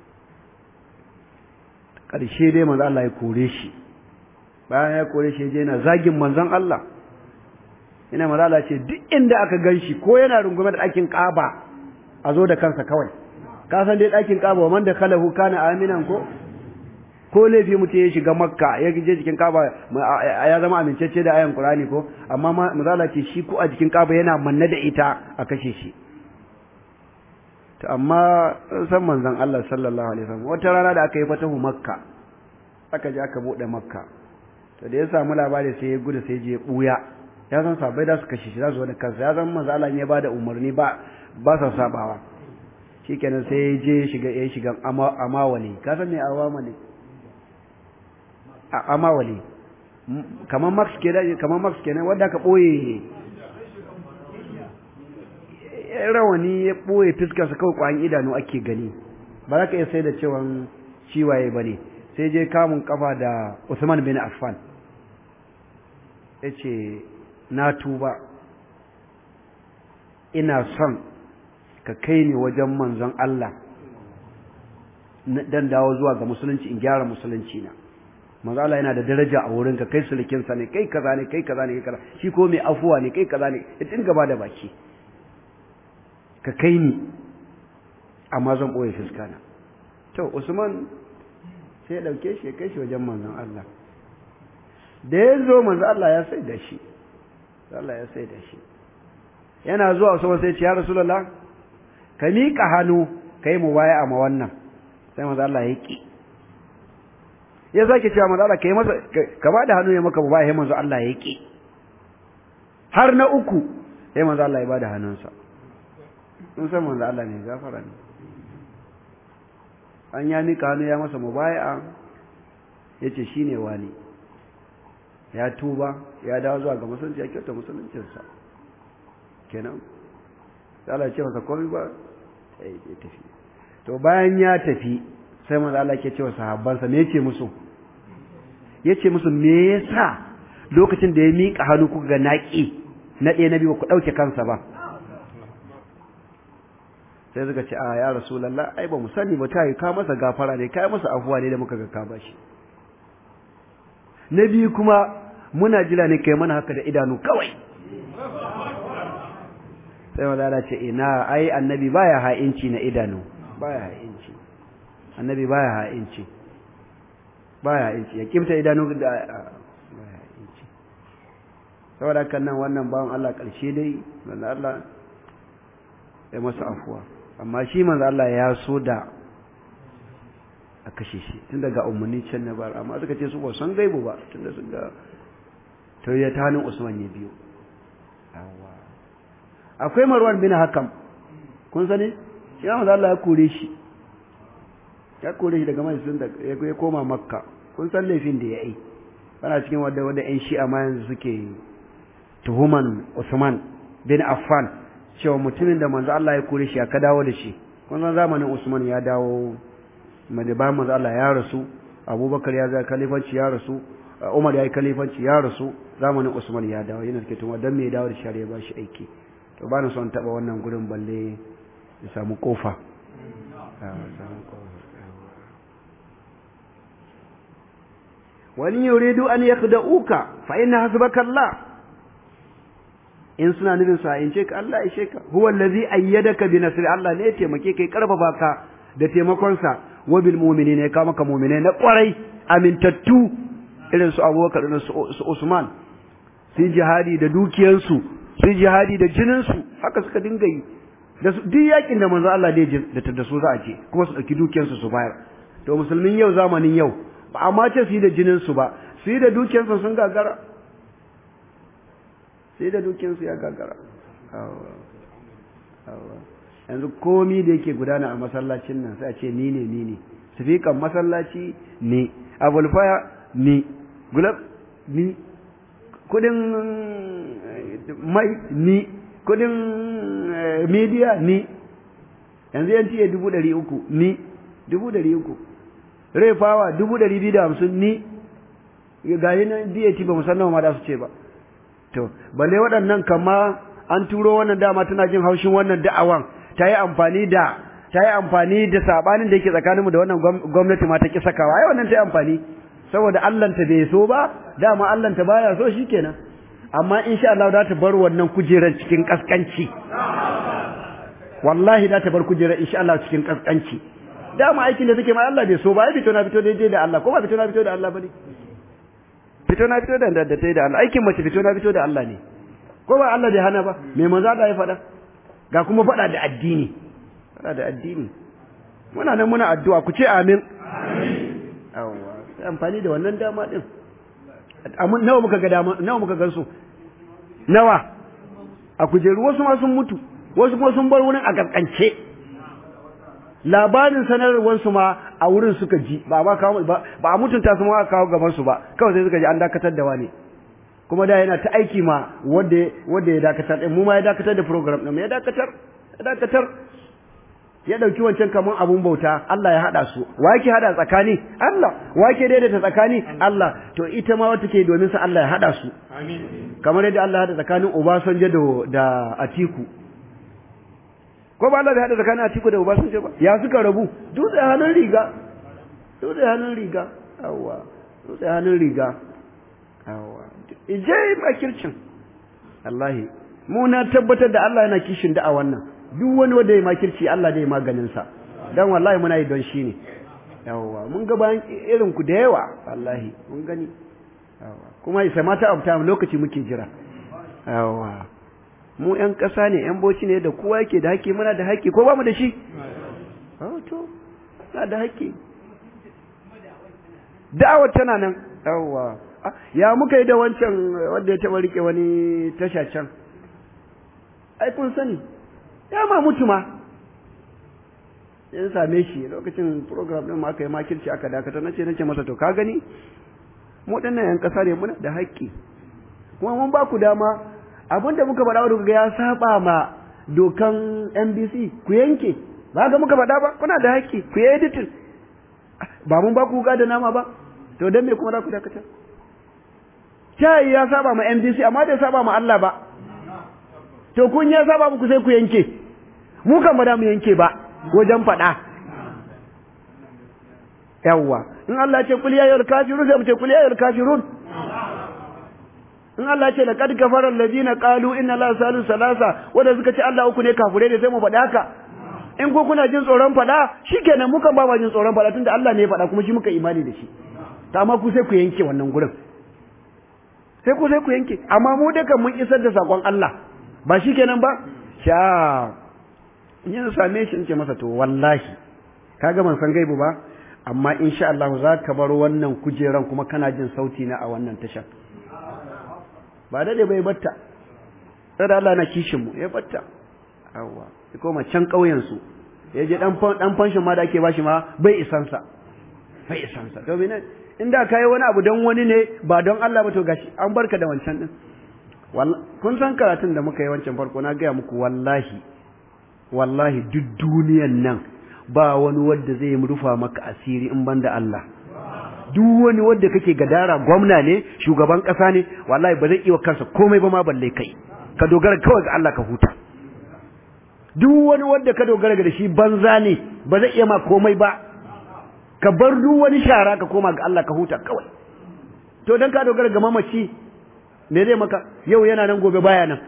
ƙarshe dai manzo Allah ya kore shi bayan ya kore shi je yana zagin manzon Allah ina manzo Allah ce duk inda aka ganshi ko yana rungume da ɗakin Kaaba a zo da kansa kawai ka san dai ɗakin Kaaba wa man da kalahu kana aminan ko ko laifi mutum ya shiga Makka ya je cikin Kaaba ya zama amincacce da ayan Qur'ani ko amma manzo Allah ce shi ko a jikin Kaaba yana manne da ita a kashe shi to amma san manzon Allah sallallahu alaihi wasallam wata rana da aka yi fatahu makka aka je aka bude makka to da ya samu labari sai ya gudu sai je buya ya san sabai da su kashe shi za su wani kansa ya san manzon Allah ne ba da umarni ba ba sa sabawa shikenan sai ya je shiga ya shiga amawali ka san me awama ne amawali kamar max kenan kamar max kenan wanda aka boye rawani ya ɓoye fiskarsa kawai ƙwayan idanu ake gani ba za ka iya sai da cewan ciwaye ba ne sai je kamun kafa da Usman bin Affan ya ce na tuba ina son ka kai ni wajen manzon Allah dan dawo zuwa ga musulunci in gyara musulunci na manzo Allah yana da daraja a wurin ka kai sulkinsa ne kai kaza ne kai kaza ne kai kaza shi ko mai afuwa ne kai kaza ne ya dinga ba da baki ka kai ni amma zan ɓoye fuskana to usman sai ya ɗauke shi ya kai shi wajen manzon Allah da ya zo manzo Allah ya sai da shi Allah ya sai da shi yana zuwa Usman sai ce ya Rasulullah ka miƙa hannu kai mu baya ma wannan sai manzo Allah ya ki ya sake cewa manzo Allah kai masa ka ba da hannu ya maka baya manzo Allah ya ki har na uku sai manzo Allah ya bada hannunsa sun san manzo Allah ne gafara ne an ya mika hannu ya masa mubaya'a yace shine wani ya tuba ya dawo zuwa ga musulunci ya kyauta musuluncinsa kenan sai Allah ya ce masa komai ba sai ya tafi to bayan ya tafi sai manzo Allah ke cewa sahabbansa me yace musu yace musu me yasa lokacin da ya mika hannu kuka ga naki na ɗaya na biyu ku ɗauke kansa ba sai suka ce a ya rasulallah ai ba mu sani ba ta yi ka masa gafara ne ka masa afuwa ne da muka ga ka bashi na biyu kuma muna jira ne kai mana haka da idanu kawai sai wadala ce ina ai annabi baya ha'inci na idanu baya ha'inci annabi baya ha'inci baya ha'inci ya kimta idanu da baya ha'inci saboda kan nan wannan bawan Allah ƙarshe dai wanda Allah ya masa afuwa amma shi manzo Allah ya so da a kashe shi tun daga umarni can na bar amma suka ce su ba san gaibu ba tun da sun ga to ya ta hannun Usman ya biyo akwai Marwan bin Hakam kun sani shi manzo Allah ya kore shi ya kore shi daga majalisun da ya koma Makka kun san laifin da ya yi bana cikin wadda wadda ƴan shi'a ma yanzu suke tuhuman Usman bin Affan cewa mutumin da manzo Allah ya kore shi aka dawo da shi kun san zamanin Usman ya dawo madiban manzo Allah ya rasu Abubakar ya zai kalifanci ya rasu Umar ya yi kalifanci ya rasu zamanin Usman ya dawo yana cikin tuma dan me ya dawo da shari'a ba shi aiki to ba na son taba wannan gurin balle ya samu kofa wani yuridu an yakhda'uka fa inna hasbaka Allah in suna nufin su hayince ka Allah ya sheka huwa allazi ayyadaka bi nasri Allah ne ya taimake kai karfafa ka da taimakon sa wa bil mu'minina ya kama ka mu'mine na kwarai amintattu irin su Abubakar da su Usman su jihadi da dukiyar su su jihadi da jinin su haka suka dinga yi da su duk yakin da manzo Allah da da su za a ce kuma su dauki dukiyar su su bayar to musulmin yau zamanin yau ba amma ce su yi da jinin su ba su yi da dukiyar su sun gagara sai da dukinsu ya gagara yanzu komi da yake gudana a masallacin nan sai a ce ni ne ni ne sifikan masallaci ne abulfaya ni gulab ni kudin mai ni kudin media ni yanzu yanci ya dubu ɗari uku ni dubu ɗari uku rai fawa dubu ɗari biyu da hamsin ni ga yi nan DAT ba musamman ma da su ce ba to balle waɗannan kama an turo wannan dama tana jin haushin wannan da'awan ta yi amfani da ta yi amfani da sabanin da yake tsakaninmu da wannan gwamnati ma ta ki sakawa ai wannan ta yi amfani saboda Allah ta bai so ba dama Allah ta baya so shikenan amma insha Allah za ta bar wannan kujerar cikin kaskanci wallahi za ta bar kujerar insha Allah cikin kaskanci dama aikin da take ma Allah bai so ba ai fito na fito daidai da Allah ko ba fito na fito da Allah bane fito na fito da da tai da Allah aikin mace fito na fito da Allah ne ko ba Allah bai hana ba me manzo da ya faɗa ga kuma faɗa da addini faɗa da addini muna nan muna addu'a ku ce amin amin yawa sai amfani da wannan dama din amma nawa muka ga dama nawa muka gansu nawa a kujeru wasu ma sun mutu wasu kuma sun bar wurin a kaskance labarin sanarwar su ma a wurin suka ji ba ba kawo ba a mutunta su ma aka kawo gaban su ba kawai sai suka ji an dakatar da wani kuma da yana ta aiki ma wanda wanda ya dakatar din mu ma ya dakatar da program din ya dakatar ya dakatar ya dauki wancan kaman abun bauta Allah ya hada su wa yake hada tsakani Allah wa yake daidaita tsakani Allah to ita ma wata ke domin sa Allah ya hada su amin kamar yadda Allah ya hada tsakanin Obasanjo da da Atiku ko ba Allah bai hada tsakanin Atiku da Obasanjo ba ya suka rabu dutse hannun riga dutse hannun riga yawa dutse hannun riga yawa ije makircin wallahi mu na tabbatar da Allah yana kishin da a wannan duk wani wanda ya makirci Allah zai maganin sa dan wallahi muna yi don shi ne yawa mun ga bayan irin ku da yawa wallahi mun gani yawa kuma isa mata of time lokaci muke jira yawa mu ƴan ƙasa ne ƴan boci ne da kowa yake da haƙƙi muna da haƙƙi ko ba mu da shi to na da haƙƙi da'awar tana nan yawa ya muka yi da wancan wanda ya taɓa rike wani tasha can ai kun sani ya ma mutu ma ya same shi lokacin program din aka yi makirci aka dakata nace nace masa to ka gani mu dinnan yan kasa ne muna da haƙƙi kuma mun ba ku dama abinda muka faɗa wa ga ya saba ma dokan NBC ku yanke ba ga muka faɗa ba kuna da haƙƙi ku yi editing ba mun ba ku ga da nama ba to dan me kuma za ku dakata kai ya saba ma NBC amma bai saba ma Allah ba to kun ya saba muku sai ku yanke mu kan ba da mu yanke ba wajen faɗa yawwa in Allah ce kul ya ayyuhal kafirun sai mu ce kul ya ayyuhal kafirun in Allah ce laqad kafara alladhina qalu inna la salisu salasa wanda suka ce Allah uku ne kafure ne sai mu faɗa haka in ko kuna jin tsoron faɗa shikenan mu kan ba ma jin tsoron faɗa tunda Allah ne ya faɗa kuma shi muka imani da shi ta amma ku sai ku yanke wannan gurin sai ku sai ku yanke amma mu duka mun isar da sakon Allah ba shikenan ba sha yin same shi in ce masa to wallahi kaga ban san gaibu ba amma insha Allah za ka bar wannan kujeran kuma kana jin sauti na a wannan tashar ba dade bai batta sai Allah na kishin mu ya batta awwa ya koma can ƙauyen su ya je dan dan fanshin ma da ake bashi ma bai isansa bai isansa to bine inda kai wani abu don wani ne ba don Allah ba to gashi an barka da wancan din kun san karatun da muka yi wancan farko na gaya muku wallahi wallahi duk duniyan nan ba wani wanda zai rufa maka asiri in banda Allah duk wani wanda kake gadara gwamna ne shugaban kasa ne wallahi ba zai iya kansa komai ba ma balle kai ka dogara kawai ga Allah ka huta duk wani wanda ka dogara ga shi banza ne ba zai iya ma komai ba ka bar duk wani shara ka koma ga Allah ka huta kawai to dan ka dogara ga mamaci me zai maka yau yana nan gobe baya nan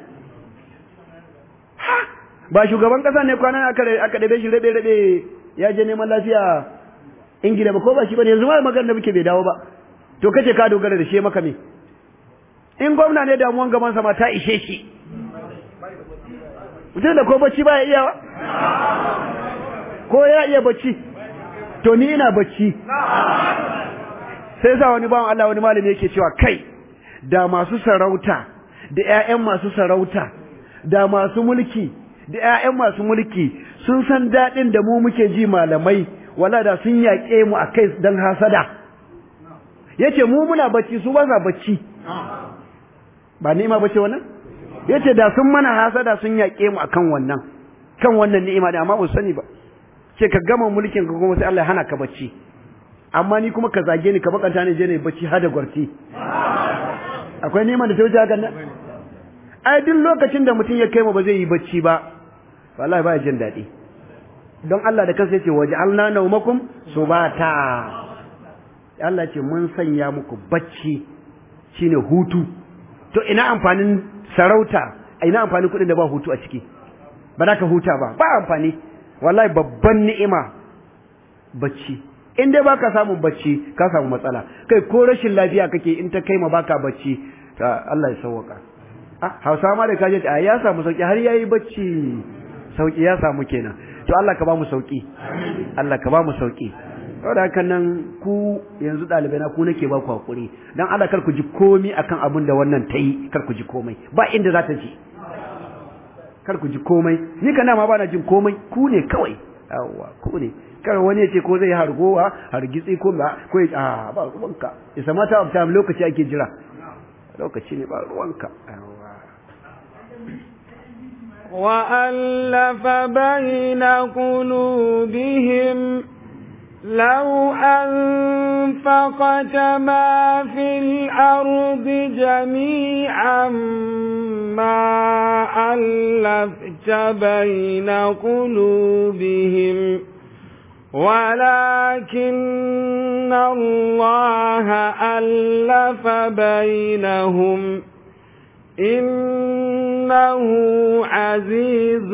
ba shugaban kasa ne kwanan aka aka dabe shi rabe rabe ya je neman lafiya ingila ba ko ba shi bane yanzu ma magana da muke bai dawo ba to kace ka dogara da shi maka me in gwamna ne damuwan gaban sa ma ta ishe shi mutum da ko bacci ba ya iya ba ko ya iya bacci to ni ina bacci sai sa wani bawan Allah wani malami yake cewa kai da masu sarauta da ƴaƴan masu sarauta da masu mulki da ƴaƴan masu mulki sun san daɗin da mu muke ji malamai wala da sun yaƙe mu a kai don hasada yace mu muna bacci su ba sa bacci ba ni'ima bace wannan yace da sun mana hasada sun yaƙe mu akan wannan kan wannan ni'ima da amma ba sani ba ce ka gama mulkin ka kuma sai Allah ya hana ka bacci amma ni kuma ka zage ni ka bakanta ni je ne bacci hada gwarti akwai ni'ima da ta wuce hakan nan ai duk lokacin da mutum ya kai mu ba zai yi bacci ba wallahi ba jin daɗi don Allah da kansa yace waj'alna nawmakum subata Allah ce mun sanya muku bacci shine hutu to ina amfanin sarauta ina amfanin kuɗin da ba hutu a ciki ba za ka huta ba ba amfani wallahi babban ni'ima bacci in dai baka samun bacci ka samu matsala kai ko rashin lafiya kake in ta kai ma baka bacci Allah ya sauwaka ah Hausa ma da kaje a ya samu sauki har yayi bacci sauki ya samu kenan to Allah ka ba mu sauki Allah ka ba mu sauki saboda haka nan ku yanzu ɗalibai na ku nake ba ku hakuri dan Allah kar ku ji komai akan abin da wannan ta yi kar ku ji komai ba inda za ta ji kar ku ji komai ni kana ma bana jin komai ku ne kawai yawa ku ne kar wani ya ce ko zai hargowa hargitsi ko ba ko ya a ba ruwanka isa mata of time lokaci ake jira lokaci ne ba ruwanka yawa وألف بين قلوبهم لو أنفقت ما في الأرض جميعا ما ألفت بين قلوبهم ولكن الله ألف بينهم إنه عزيز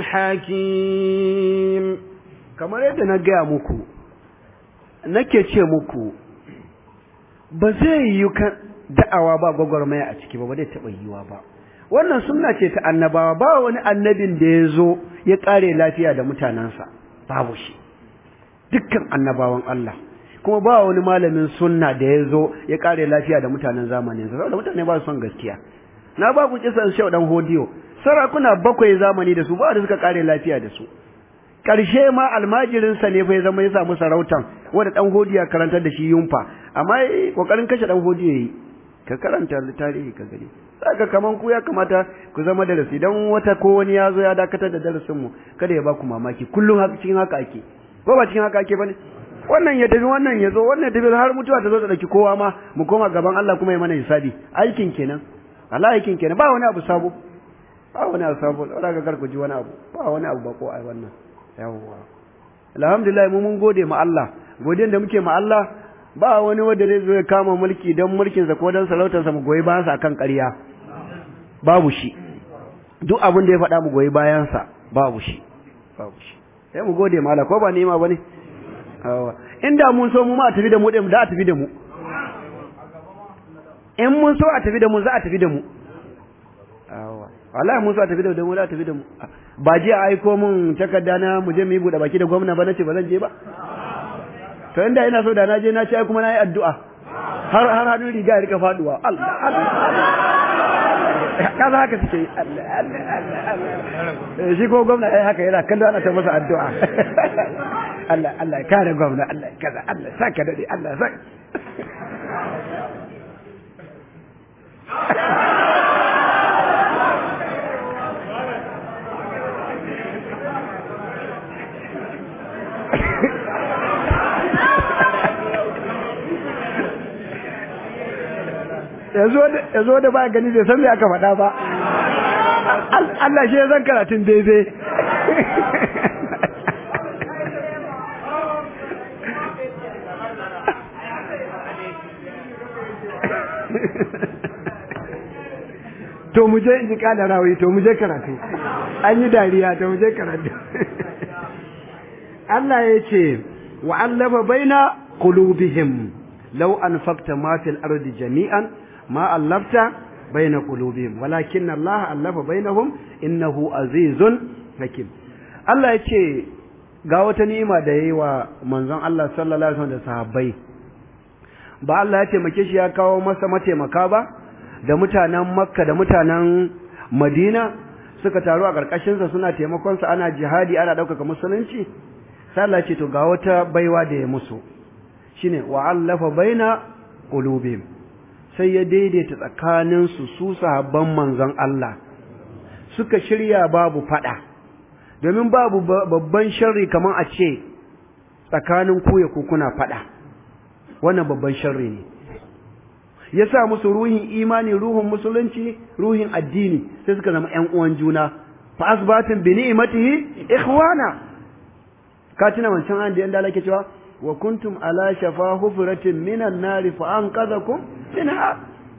حكيم kamar yadda na gaya muku nake ce muku ba zai yi da'awa ba gwagwarmaya a ciki ba ba zai taɓa yiwa ba wannan sunna ce ta annabawa ba wani annabin da ya zo ya ƙare lafiya da mutanensa babu shi dukkan annabawan Allah kuma ba wani malamin sunna da ya zo ya ƙare lafiya da mutanen zamaninsa saboda mutane ba su son gaskiya na ba ku kisan shau dan hodiyo sarakuna bakwai zamani da su ba da suka ƙare lafiya da su ƙarshe ma almajirinsa ne fa ya zama ya samu sarautan wanda dan hodiya karantar da shi yunfa amma kokarin kashe dan hodiyo yayi ka karanta tarihi ka gani saka kaman ku ya kamata ku zama darasi dan wata ko wani ya zo ya dakatar da darasin mu kada ya ba ku mamaki kullum haka cikin haka ake ko ba cikin haka ake bane wannan ya tafi wannan ya zo wannan ya tafi har mutuwa ta zo ta dauki kowa ma mu koma gaban Allah kuma ya mana hisabi aikin kenan Allah aikin kenan ba wani abu sabo ba wani abu sabo saboda ka karku ji wani abu ba wani abu ba ko ai wannan yawwa alhamdulillah mu mun gode ma Allah godiyan da muke ma Allah ba wani wanda zai zo ya kama mulki don mulkinsa ko don sarautarsa mu goyi bayansa akan ƙarya babu shi duk abin da ya faɗa mu goyi bayansa babu shi babu shi sai mu gode ma Allah ko ba ni'ima bane inda mun so mu ma a tafi da mu din da a tafi da mu in mun so a tafi da mu za a tafi da mu wallahi mun so a tafi da mu za a tafi da mu ba je a aiko mun takarda na mu je mu yi buɗe baki da gwamna ba nace ba zan je ba to inda ina so da na je na ci ai kuma na yi addu'a har har hannun riga ya rika faduwa Allah Allah kaza haka suke yi Allah Allah Allah shi ko gwamna ai haka yana kallo ana ta masa addu'a Allah Allah kare gwamna Allah kaza Allah saka dade Allah saka ya zo da ba gani bai san me aka faɗa ba Allah shi ya zan karatun daidai to mu je in ji kada rawi to mu je karatu an yi dariya to mu je karatu Allah ya ce wa allaba baina qulubihim law anfaqta ma fil ardi jami'an ما ألفت بين قلوبهم ولكن الله ألف بينهم إنه عزيز حكيم Allah ya ce ga wata ni'ima da yayi wa manzon Allah sallallahu alaihi wasallam da sahabbai ba Allah ya taimake shi ya kawo masa mataimaka ba da mutanen Makka da mutanen Madina suka taru a karkashin sa suna taimakon sa ana jihadi ana ɗaukaka musulunci sai Allah ya ce to ga wata baiwa da ya musu shine wa allafa baina qulubihim sai ya daidaita tsakaninsu su sahabban manzon Allah suka shirya babu fada domin babu babban sharri kamar a ce tsakanin ku ya kuna fada wannan babban sharri ne ya sa musu ruhin imani ruhin musulunci ruhin addini sai suka zama ƴan uwan juna fa asbatin bi ni'matihi ikhwana ka tuna wancan an da yanda lake cewa wa kuntum ala shafa hufratin minan nari fa anqadhakum minha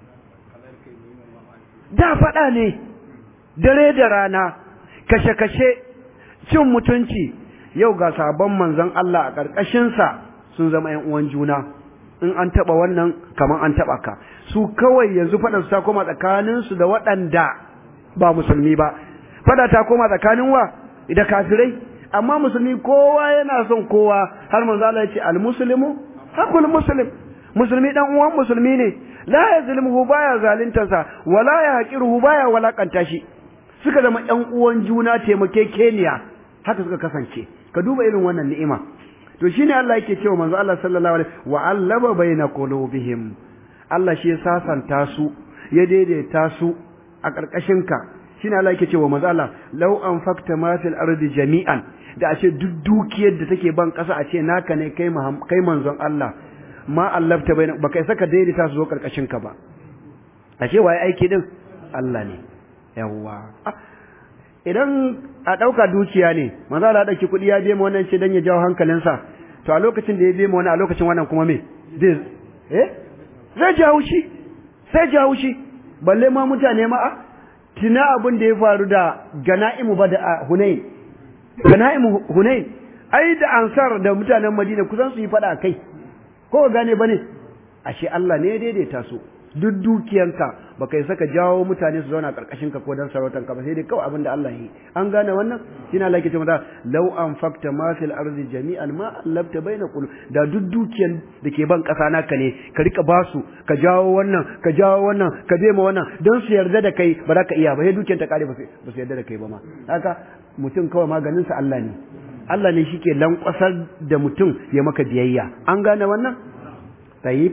da fada ne dare da rana kashe kashe cin mutunci yau ga sabon manzon Allah a karkashin sa sun zama ƴan uwan juna in an taba wannan kaman an taba ka su kawai yanzu fada su ta koma tsakanin su da waɗanda ba musulmi ba fada ta koma tsakanin wa da kafirai amma musulmi kowa yana son kowa har manzo Allah ya ce al-muslimu hakul muslim musulmi dan uwan musulmi ne la yazlimuhu baya zaluntarsa wala yahqiruhu baya walakanta shi suka zama ɗan uwan juna taimakekeniya haka suka kasance ka duba irin wannan ni'ima to shine Allah yake cewa manzo Allah sallallahu alaihi wa allaba baina qulubihim Allah shi ya sasanta su ya daidaita su a ƙarƙashin ka shine Allah yake cewa manzo Allah law anfaqta ma fil ardi jami'an da ashe duk dukiyar da take ban ƙasa a ce naka ne kai kai manzon Allah ma allafta bai ba kai saka daidaita su zo ƙarƙashin ka ba ashe waye aiki din Allah ne yawwa idan a ɗauka dukiya ne manzo Allah ɗauki kuɗi ya biya wannan ce dan ya jawo hankalinsa to a lokacin da ya biya wani a lokacin wannan kuma me zai eh zai ji haushi sai ji haushi balle ma mutane ma a tina abin da ya faru da gana'imu ba da Hunain gana'imu Hunain ai da ansar da mutanen Madina kusan su yi fada kai ko gane bane ashe Allah ne ya daidaita su duk dukiyanka baka yi saka jawo mutane su zauna karkashin ka ko dan sarautan ka ba sai dai kawai abin da Allah yi an gane wannan shine Allah yake cewa law anfaqta ma fil ardi jami'an ma allabta baina qul da duk dukiyan da ke ban kasa naka ne ka rika basu ka jawo wannan ka jawo wannan ka ma wannan don su yarda da kai ba za ka iya ba sai dukiyan ta kare ba su yarda da kai ba ma haka mutum kawai maganin sa Allah ne Allah ne shike lankwasar da mutum ya maka biyayya an gane wannan tayyib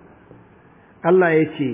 Allah ya ce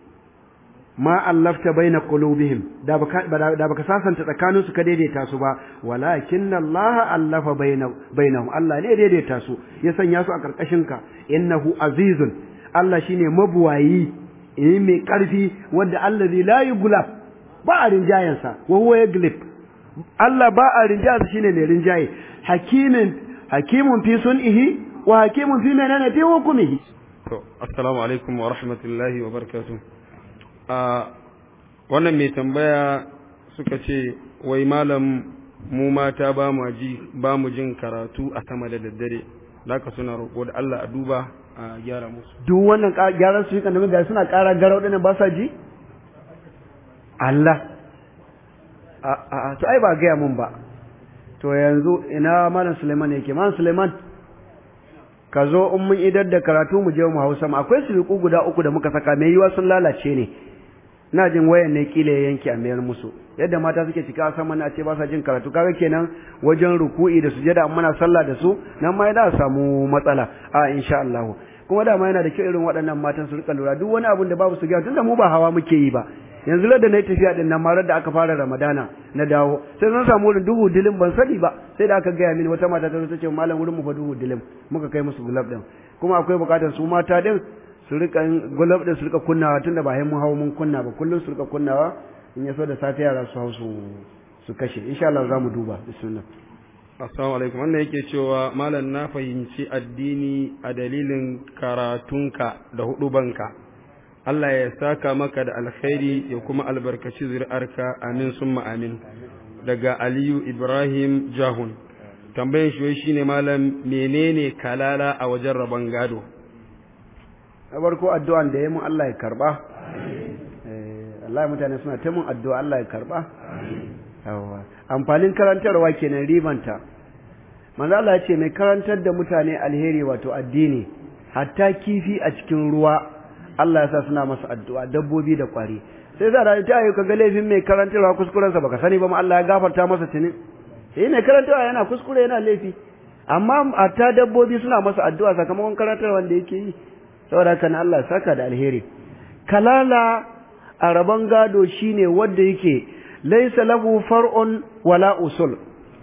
ma allafta baina qulubihim da baka da baka sasanta tsakanin su ka daidaita su ba walakin Allah allafa baina bainahum Allah ne daidaita su ya sanya su a karkashin ka innahu azizun Allah shine mabuwayi eh mai karfi wanda allazi la yughlab ba a rinjayen sa wa huwa yaglib Allah ba a rinjayen shine mai rinjaye hakimin hakimun fi sun'ihi wa hakimun fi menene fi hukumihi to assalamu alaikum wa rahmatullahi wa barakatuh a wannan mai tambaya suka ce wai malam mu mata ba mu ji ba mu jin karatu a sama da daddare ka suna roƙo da Allah a duba a gyara musu duk wannan gyaran su kan da suna ƙara garau ɗin ba sa ji Allah a a to ai ba gaya mun ba to yanzu ina malam Suleiman yake malam Suleiman ka zo in mun idar da karatu mu je mu hausa ma akwai siriku guda uku da muka saka mai yiwa sun lalace ne ina jin wayan ne kila ya yanke a mayar musu yadda mata suke cika sama na ce ba sa jin karatu kaga kenan wajen ruku'i da sujada amma muna sallah da su nan ma za samu matsala a insha Allah kuma da ma yana da kyau irin waɗannan matan su rika lura duk wani abun da babu su ga tunda mu ba hawa muke yi ba yanzu da na yi tafiya din nan marar da aka fara ramadana na dawo sai zan samu wurin duhu dilim ban sani ba sai da aka gaya mini wata mata ta zo ta ce malam wurin mu fa duhu dilim muka kai musu gulab din kuma akwai bukatar su mata din su rika gulab din su rika kunnawa tunda ba mun hawo mun kunna ba kullum su rika kunnawa in ya so da safe yara su hau su su kashe insha Allah za mu duba bismillah assalamu alaikum wannan yake cewa malam na fahimci addini a dalilin karatunka da hudubanka Allah ya saka maka da alkhairi ya kuma albarkaci zuri'arka amin summa amin daga Aliyu Ibrahim Jahun tambayan shi shine malam menene kalala a wajen rabon gado na farko addu'an da ya mun Allah ya karba Allah mutane suna ta mun addu'a Allah ya karba yawa amfanin karantarwa kenan ribanta manzo Allah ya ce mai karantar da mutane alheri wato addini hatta kifi a cikin ruwa Allah ya sa suna masa addu'a dabbobi da kwari sai za da ta yi kaga laifin mai karantarwa kuskurensa baka sani ba ma Allah ya gafarta masa tuni eh mai karantarwa yana kuskure yana laifi amma hatta dabbobi suna masa addu'a sakamakon karantarwa da yake yi saboda haka na Allah saka da alheri kalala a rabon gado shine wanda yake laysa lahu far'un wala usul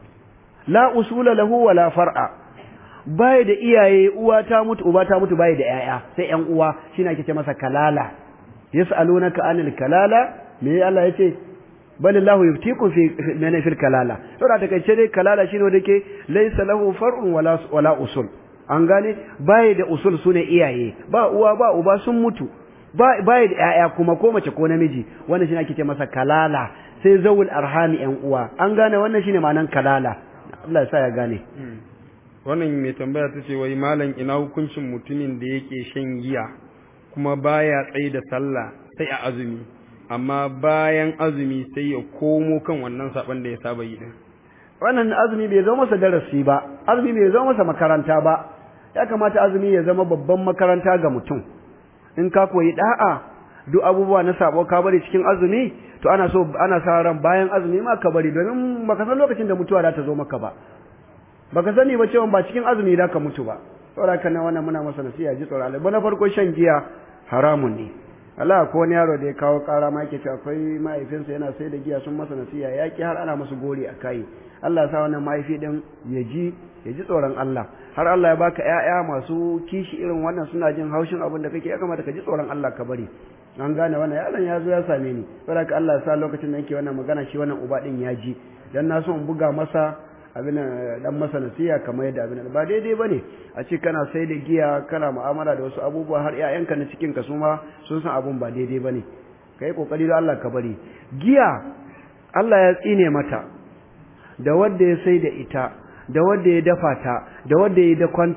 la usula lahu wala far'a bai da iyaye uwa ta mutu uba ta mutu bai da yaya sai yan uwa shine ake ce masa kalala yas'alunaka anil kalala me Allah yace bal Allah yuftikum fi mana fil kalala to da take ce dai kalala shine wanda yake laysa lahu far'un wala wala usul an gane bai da usul sune iyaye ba uwa ba uba sun mutu bai da yaya kuma ko mace ko namiji wannan shine ake ce masa kalala sai zawul arhami yan uwa an gane wannan shine ma'anan kalala Allah ya sa ya gane wannan mai tambaya ta ce wai malam ina hukuncin mutumin da yake shan giya kuma baya tsaye da sallah sai a azumi amma bayan azumi sai ya komo kan wannan saban da ya saba yi din wannan azumi bai zama masa darasi ba azumi bai zama masa makaranta ba ya kamata azumi ya zama babban makaranta ga mutum in ka koyi da'a duk abubuwa na sabo ka bari cikin azumi to ana so ana sa ran bayan azumi ma ka bari domin baka san lokacin da mutuwa za ta zo maka ba baka sani ba cewa ba cikin azumi da ka mutu ba saboda kana wannan muna masa nasiha ji tsoron Allah na farko shan giya haramun ne Allah ko wani yaro da ya kawo kara ma yake cewa akwai mahaifinsa yana sai da giya sun masa nasiha ya ki har ana musu gori a kai Allah sa wannan mahaifi din ya ji ya ji tsoron Allah har Allah ya baka ƴaƴa masu kishi irin wannan suna jin haushin abin da kake ya kamata ka ji tsoron Allah ka bari an gane wannan yaron ya zo ya same ni saboda ka Allah ya sa lokacin da yake wannan magana shi wannan uba din ya ji dan na so in buga masa abin dan masa nasiha kamar yadda abin ba daidai bane a ce kana sai da giya kana mu'amala da wasu abubuwa har ƴaƴanka na cikin ka su ma sun san abun ba daidai bane kai kokari da Allah ka bari giya Allah ya tsine mata da wanda ya sai da ita da wanda ya dafa ta da wanda ya dakwanta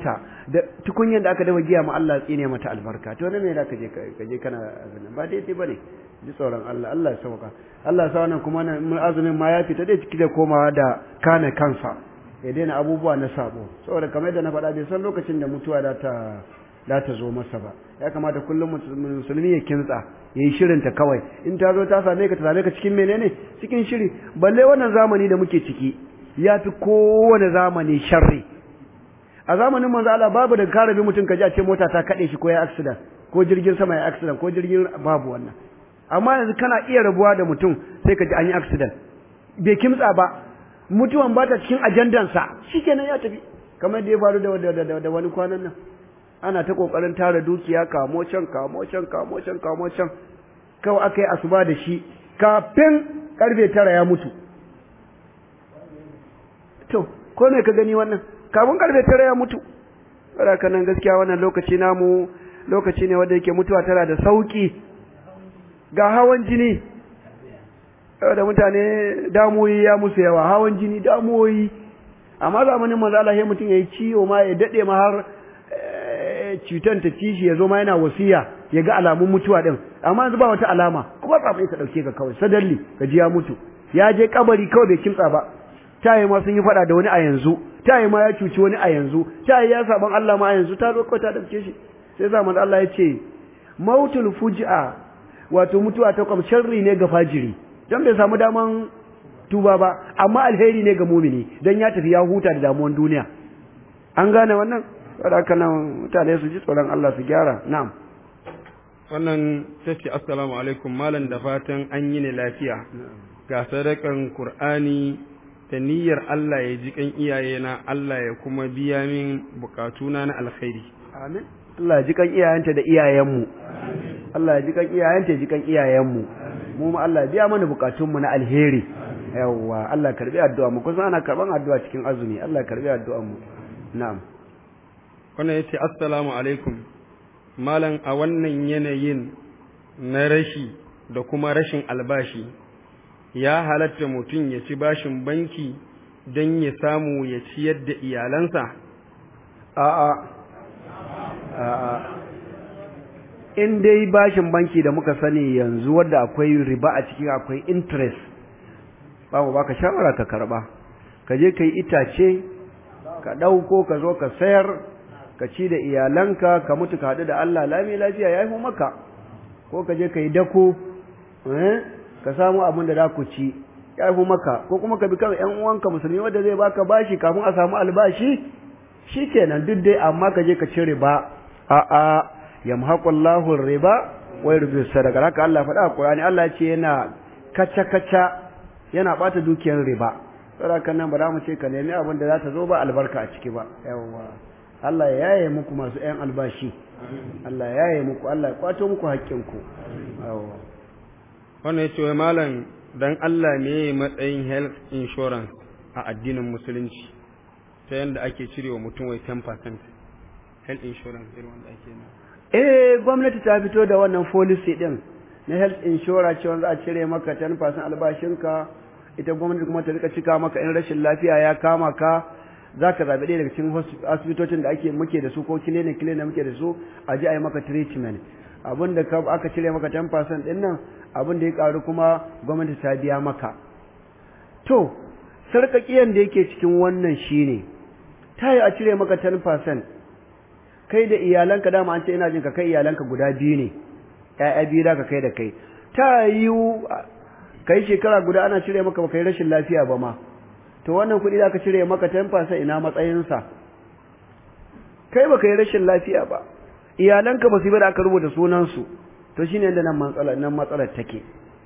da tukunyan da aka dafa giya ma Allah tsine mata albarka to ne me da ka je ka je kana azumin ba daidai bane ji tsoron Allah Allah ya sauka Allah ya sa wannan kuma mun azumin ma ya fita dai ciki da komawa da kame kansa ya daina abubuwa na sabo saboda kamar yadda na faɗa bai san lokacin da mutuwa da ta da ta zo masa ba ya kamata kullum musulmi ya kintsa ya yi shirinta kawai in ta zo ta same ka ta same ka cikin menene cikin shiri balle wannan zamani da muke ciki ya fi kowane zamani sharri a zamanin manzo Allah babu da karabi mutum ka ji a ce mota ta kade shi ko ya accident ko jirgin sama ya accident ko jirgin babu wannan amma yanzu kana iya rabuwa da mutum sai ka ji an yi accident bai kimtsa ba mutuwan ba ta cikin ajandansa shikenan ya tafi kamar da ya faru da da wani kwanan nan ana ta kokarin tara dukiya kamo can kamo can kamo can kamo can kawai aka yi asuba da shi kafin karfe tara ya mutu to ko me ka gani wannan kafin karfe tara ya mutu saboda nan gaskiya wannan lokaci namu lokaci ne wanda yake mutuwa tana da sauki ga hawan jini da mutane damuwoyi ya musu yawa hawan jini damuwoyi amma zamanin manzo Allah sai mutum yayi ciwo ma ya dade ma har cutan ta ci shi ya zo ma yana wasiya ya ga alamun mutuwa din amma yanzu ba wata alama kuma tsafe ta dauke ka kawai sadalli ka ji ya mutu ya je kabari kawai bai kimtsa ba tayi ma sun yi fada da wani a yanzu tayi ma ya cuci wani a yanzu tayi ya saban Allah ma a yanzu ta zo kawai ta dauke shi sai zaman Allah ya ce mautul fuj'a wato mutuwa ta kwam sharri ne ga fajiri don bai samu daman tuba ba amma alheri ne ga mumini don ya tafi ya huta da damuwan duniya an gane wannan saboda haka nan mutane su ji tsoron Allah su gyara na'am wannan tace assalamu alaikum malam da fatan an yi ne lafiya ga sadakan qur'ani da niyyar Allah ya ji kan iyayena Allah ya kuma biya min bukatuna na alkhairi amin Allah ya ji kan iyayenta da iyayenmu Allah ya ji kan iyayenta ya ji kan iyayenmu mu ma Allah ya biya mana bukatunmu na alheri yawwa Allah ya karbi addu'a mu kusan ana karban addu'a cikin azumi Allah ya karbi addu'an mu na'am wannan yace assalamu alaikum malam a wannan yanayin na rashi da kuma rashin albashi ya halatta mutum ya ci bashin banki don ya samu ya ciyar da iyalansa a'a a'a in dai bashin banki da muka sani yanzu wadda akwai riba a cikin akwai interest babu baka shawara ka karba ka je ka yi itace ka ɗauko ka zo ka sayar ka ci da iyalanka ka mutu ka haɗu da Allah lami lafiya ya yi maka ko ka je ka yi dako ka samu abin da za ku ci ya yi maka ko kuma ka bi kan ƴan uwanka musulmi wanda zai baka bashi kafin a samu albashi shi kenan duk dai amma ka je ka ci riba a'a yamhaqullahu riba wa yurbi sadaka haka Allah faɗa a Qur'ani Allah ce yana kaca kaca yana bata dukiyar riba saboda nan ba za mu ce ka nemi abin da za ta zo ba albarka a ciki ba yawwa Allah ya yaye muku masu ƴan albashi Allah ya yaye muku Allah ya kwato muku haƙƙinku yawwa wannan yace wai malam dan Allah me matsayin health insurance a addinin musulunci ta yanda ake cirewa mutum wai 10% health insurance irin wanda ake na eh gwamnati ta fito da wannan policy din na health insurance cewa za a cire maka 10% albashinka ita gwamnati kuma ta rika cika maka in rashin lafiya ya kama ka za ka zaɓi ɗaya daga cikin asibitocin da ake muke da su ko clinic clinic da muke da su a ji a yi maka treatment abin da aka cire maka 10% ɗin nan abin da ya ƙaru kuma gwamnati ta biya maka to sarƙaƙiyan da yake cikin wannan shine ta yi a cire maka 10% kai da iyalanka dama an ce ina jin ka kai iyalanka guda biyu ne ƴaƴa biyu da ka kai da kai ta yiwu kai shekara guda ana cire maka ba kai rashin lafiya ba ma to wannan kuɗi da ka cire maka 10% ina matsayinsa kai ba kai rashin lafiya ba iyalanka ba su yi da aka rubuta sunansu to shine yadda nan matsalar nan matsalar take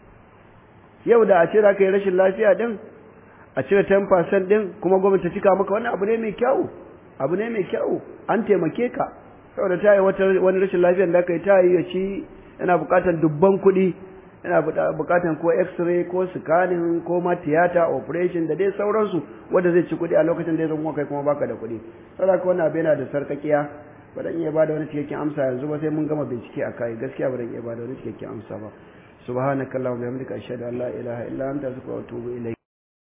yau da a ce za ka yi rashin lafiya din a cire 10% din kuma gwamnati ta cika maka wannan abu ne mai kyau abu ne mai kyau an taimake ka saboda ta yi wani rashin lafiyar da aka yi ta yi ya ci yana buƙatar dubban kuɗi yana buƙatar ko x-ray ko scanning ko ma tiyata operation da dai sauransu wanda zai ci kuɗi a lokacin da ya zama kai kuma baka da kuɗi saboda haka wannan abu yana da sarƙaƙiya ba dan iya bada wani cikakken amsa yanzu ba sai mun gama bincike a kai gaskiya ba dan iya bada wani cikakken amsa ba subhanakallahumma wa bihamdika ashhadu an la ilaha illa anta astaghfiruka wa atubu ilayk